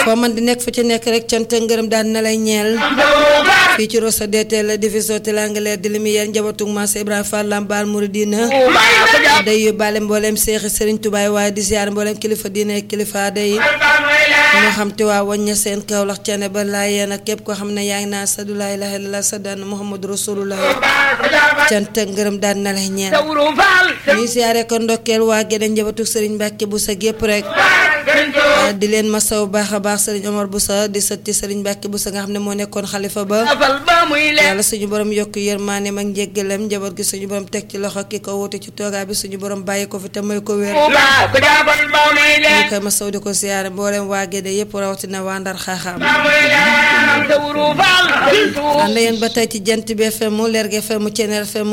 foo man di nekk fa ci nekk rek cant ak ngërëm daan na lay ñeel fii ci Rosso DT la division te l'anglaire di lumière njabootug Mass Ibrahima Fall Lambaal Mouridina day yóbbaale mboolem seexi Serigne Touba waaye di ziar mboolem kilifa diine kilifa day ñoo xam te waa wañña seen Kawlax cene ba laa yéen ak képp koo xam ne yaa ngi naa sadu laa ilaaha illallah sadan Muhammadu Rasulullah cant ak ngërëm daan na lay ñeel ñuy ziare ko ndokkeel waa Gédé njabootug Serigne Mbacke bu sa gépp rek di leen masaw baax a baax Serigne Omar Boussa di sëtti Serigne Mbacke Boussa nga xam ne moo nekkoon xalifa ba yàlla suñu borom yokk yërmaaneem ak njéggalam njaboot gi suñu borom teg ci loxo ki ko wuute ci toogaa bi suñu borom bàyyi ko fi te may ko wér ñu koy masaw di ko siyaare mboolem waa Gédé yëpp rawatina waa Ndar xaaxaam ànd yéen ba tey ci jant bi FM mu Lergui FM mu Thiéniere FM